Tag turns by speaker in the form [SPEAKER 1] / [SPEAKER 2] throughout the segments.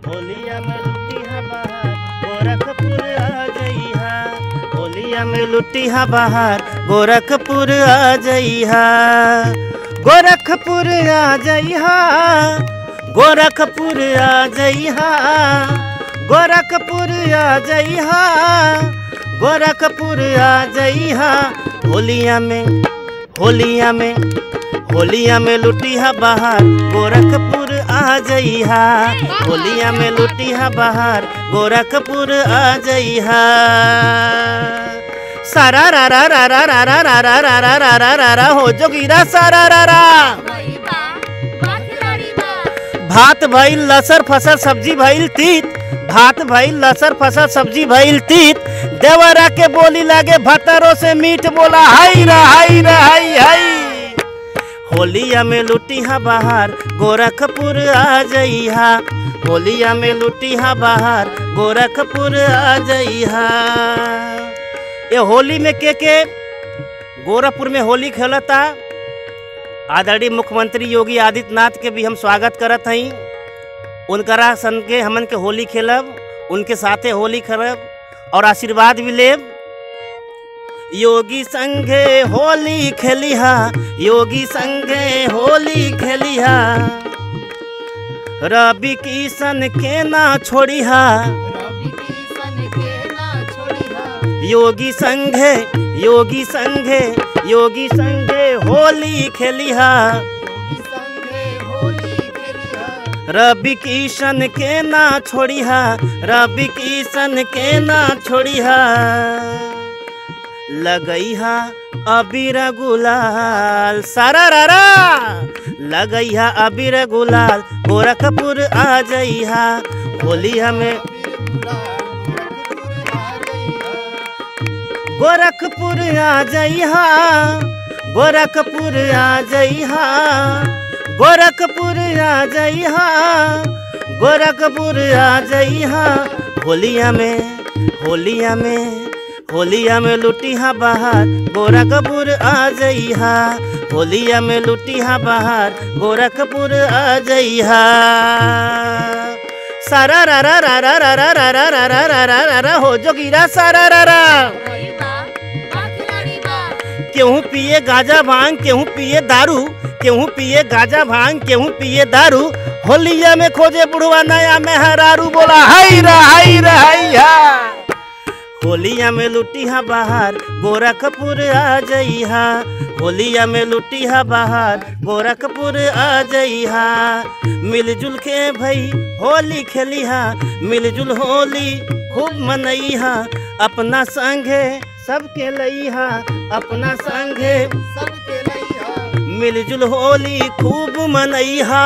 [SPEAKER 1] होलिया में लुटिया बहार गोरखपुर आ जइहा होलिया में लुटिया बहार गोरखपुर आ जइहा गोरखपुर आ जइहा गोरखपुर आ जइहा गोरखपुर आ जइहा गोरखपुर आ जइहा होलिया में होलिया में होलिया में लुटिया बहार गोरखपुर आ जइहा होलिया में लुटिया बहार गोरखपुर आ जइहा सारा रा रा रा रा रा रा रा रा रा रा रा रा रा रा हो जोगिरा सारा रा रा भात भइल लसर फसल सब्जी भइल तीत भात भइल लसर फसल सब्जी भइल तीत देवरा के बोली लागे भतरो से मीठ बोला हाई रा हाई रा हाई हाई होलिया में लुटिहा बहार गोरखपुर आ जइहा होलिया में लुटिहा बहार गोरखपुर आ जइहा ये होली में के के गोरखपुर में होली खेलता आदरणीय मुख्यमंत्री योगी आदित्यनाथ के भी हम स्वागत करत हई उनकरा सन के हमन के होली खेलब उनके साथे होली खेलब और आशीर्वाद भी लेब योगी संगे होली खेलिहा योगी संगे होली खेलिहा रवि किशन के ना छोड़िहा योगी संगे योगी संगे योगी संगे होली खेलिहा रवि किशन के ना छोड़िहा रवि किशन के ना छोड़िहा लगैहा अबीर गुलाल सारा रा रा लगैहा अबीर गुलाल गोरखपुर आ जइहा होली हमें गोरखपुर आ जइहा गोरखपुर आ जइहा गोरखपुर आ जइहा गोरखपुर आ जइहा होलिया में होलिया में होलिया में लुटिहा बहार गोरखपुर आ जइहा होलिया में लुटिहा बहार गोरखपुर आ जइहा सारा रा रा रा रा रा रा रा रा रा रा रा रा रा रा हो जोगिरा सारा रा रा केहू पिए गाजा भांग केहू पिए दारू केहू पिए गाजा भांग केहू पिए दारू होलिया में खोजे बुढ़वा नया मेहरारू बोला हाई रा हाई रा हाई हा होलिया में लुटिहा बहार गोरखपुर आ जइहा होलिया में लुटिहा बहार गोरखपुर आ जइहा मिलजुल के भई होली खेलिहा मिलजुल होली खूब मनइहा अपना संगे सबके लइहा अपना संगे मिलजुल होली खूब मनइहा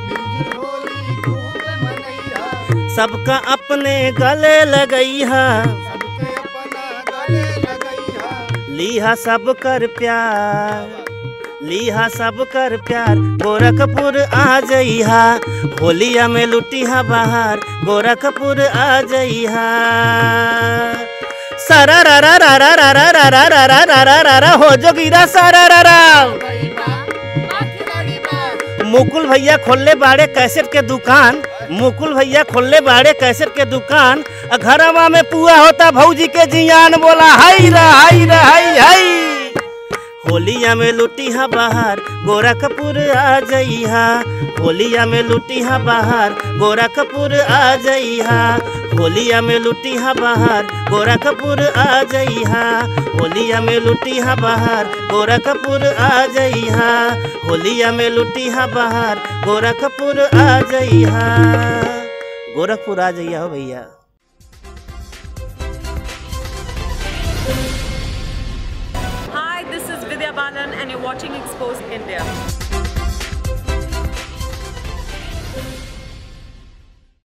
[SPEAKER 1] सबका अपने गले लगइहा लीहा सब कर प्यार लीहा सब कर प्यार गोरखपुर आ जइहा होलिया में लुटिहा बहार गोरखपुर आ जइहा सारा रा रा रा रा रा रा रा रा रा रा रा रा रा रा हो जोगिरा सारा रा रा मुकुल भैया खोलले बाड़े कैसेट के दुकान मुकुल भैया खोलले बाड़े कैसेट के दुकान आ घरवा में पुआ होता भौजी के जियान बोला हाई रा हाई रा हाई हाई होलिया में लुटिहा बहार गोरखपुर आ जइहा होलिया में लुटिहा बहार गोरखपुर आ जइहा होलिया में लुटिहा बहार गोरखपुर आ जइहा होलिया में लुटिहा बहार गोरखपुर आ जइहा होलिया में लुटिहा बहार गोरखपुर आ जइहा गोरखपुर आ जइहा हो भैया
[SPEAKER 2] Hi, this is Vidya Balan, and you're watching Exposed India.